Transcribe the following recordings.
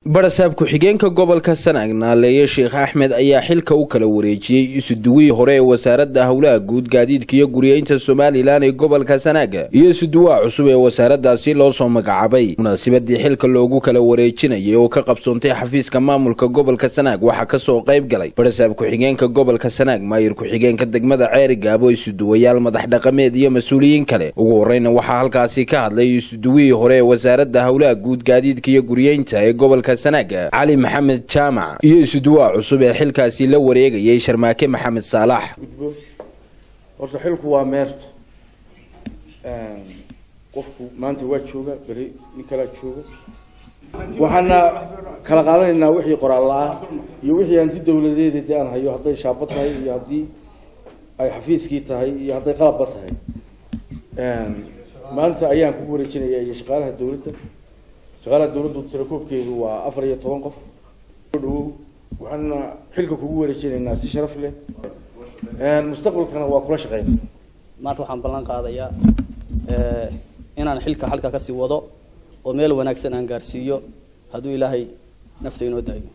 barasaab ku-xigeenka gobolka sanaag naaleeye sheekh axmed ayaa xilka u kala wareejiyey isuduwihii hore ee wasaaradda howlaha guud gaadiidka iyo guriyeynta somalilan ee gobolka sanaaga iyo isuduwaha cusub ee wasaaraddaasi loo soo magacaabay munaasabadii xilka loogu kala wareejinayay oo ka qabsoontay xafiiska maamulka gobolka sanaag waxaa kasoo qayb galay barasaab ku-xigeenka gobolka sanaag maayir ku-xigeenka degmada ceeri gaabo isuduwayaal madax dhaqameed iyo mas-uuliyiin kale ugu horeyna waxaa halkaasi ka hadlay isuduwihii hore ee wasaaradda howlaha guud gaadiidka iyo guriyeynta ee gobolka sanaaga cali maxamed jaamac iyo isuduwaha cusub ee xilkaasi la wareegayay sharmaake maxamed saalax gudbo horta xilku waa meerto qofku maanta waa jooga beri nin kalaa jooga waxaana kala qaadanaynaa wixii qoraal la-ah iyo wixii hanti dawladeeda de aan hayo hadday shaaba tahay iyo haddii ay xafiiskii tahay iyo hadday qalabba tahay maanta ayaan kugu wareejinaya iyo shaqaalaha dawladda shaqaalaha dawladdu tirakoobkeedu waa afar iyo toban qof dhawow waxaana xilka kugu wareejinaynaa si sharaf leh mustaqbalkana waa kula shaqeyna maanta waxaan ballan qaadayaa inaan xilka xalka kasii wado oo meel wanaagsan aan gaarsiiyo hadduu ilaahay nafta inoo daayo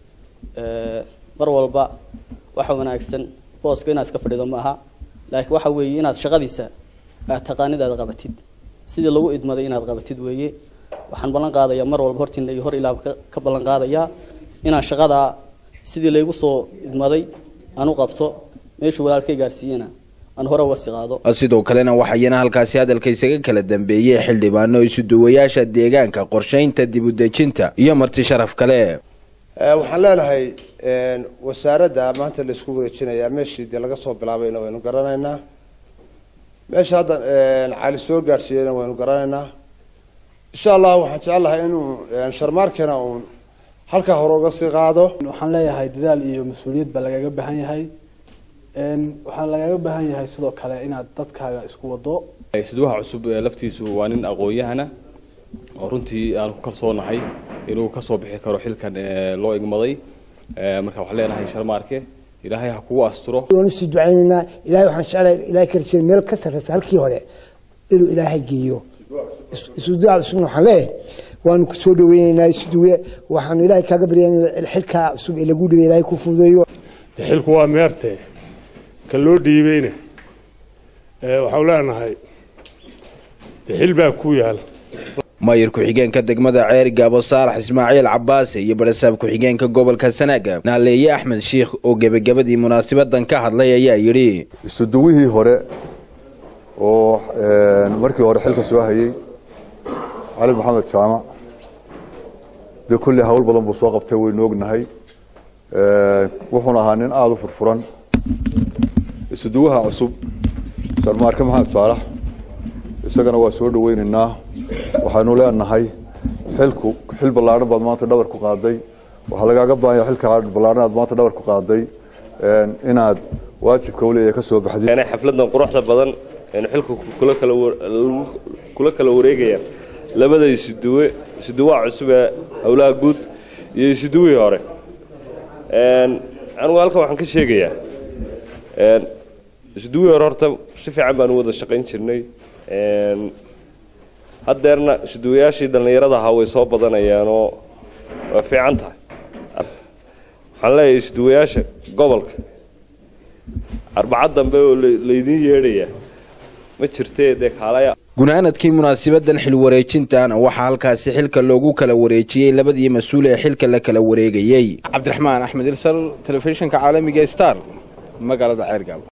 mar walba waxa wanaagsan booska inaad iska fadhido ma aha laakiin waxa weeye inaad shaqadiisa aad taqaanid aad qabatid sidii lagu idmaday inaad qabatid weeye waxaan ballan qaadayaa mar walba hortiina iyo hor ilaa ka ballan qaadayaa inaan shaqadaa sidii laygu soo idmaday aan u qabto meeshuu walaalkay gaarsiiyena aan hore uga sii qaado sidoo kalena waxayana halkaasi hadalka isaga kala dambeeyey xildhibaano isuduwayaasha deegaanka qorshaynta dibudejinta iyo marti sharaf kale waxaan leenahay wasaaradda maanta la isku wareejinayaa meeshii dee laga soo bilaabayna waynu garanaynaa meesha hadda cali soo gaadhsiiyeyna waynu garanaynaa insha allah waxaan jecel lahay inuu sharmaarkena uun halkaa hore uga sii qaado waxaan leeyahay dadaal iyo mas-uuliyad baa lagaga baahan yahay waxaa lagaga baahan yahay sidoo kale inaad dadkaaga isku wado isduwaha cusub laftiisu waa nin aqoon-yahana oo runtii aan ku kalsoonahay inuu kasoo bixi karo xilkan loo igmaday marka waxaan leenahay sharmaarke ilaahay ha kugu asturo waanu sii ducaynaynaa ilahay waxaan jeclahay ilahay ka rajeyna meel ka sarreysa halkii hore inuu ilaahay geeyo isuduwaha cusubna waxaan leeyahay waanu ku soo dhaweynaynaa isuduwe waxaanu ilaahay kaaga baryaynaa xilkaa cusub ee lagu dhibay ilaahay ku fududeeyo de xilku waa meerte ka loo dhiibayna waxaan leenahay de xil baa ku yaal maayir ku-xigeenka degmada ceeri gaabo saalax ismaaciil cabaase iyo barasaab ku-xigeenka gobolka sanaaga naaleeye axmed shiikh oo gebagabadii munaasabadan ka hadlay ayaa yidhi isuduwihii hore oo markii hore xilka soo hayey cali maxamed jaamac dee kolley hawl badan buu soo qabtay waynu ognahay wuxuuna ahaa nin aada u furfuran isuduwaha cusub sharmaarke maxamed saalax isagana waa soo dhaweynaynaa waxaanu leenahay xilku xil ballaadhan baad maanta dhabar ku qaaday waxaa lagaaga baahanya xilka ballaadhan aad maanta dhabar ku qaaday inaad waajibka uleeyahay ka soo baxdid xafladan quruxda badan aynu xilka kula kala kula kala wareegaya labada isuduwe isuduwaha cusub ee howlaha guud iyo isuduwihii hore anigu halkan waxaan ka sheegayaa isuduwihii hore horta si fiican baan u wada shaqayn jirnay haddeerna isuduwayaashii dhallinyarada ahaa way soo badanayaanoo waa fiican tahay waxaan leeyahay isuduwayaasha gobolka arbacad dambe oo laydiin yeedhayaa ma jirtee dee kaalaya gunaanadkii munaasabadan xil wareejintan waxaa halkaasi xilka loogu kala wareejiyey labadii mas-uul ee xilka la kala wareegayey cabdiraxmaan axmed ilsal telefishinka caalamiga star magaalada ceergaabo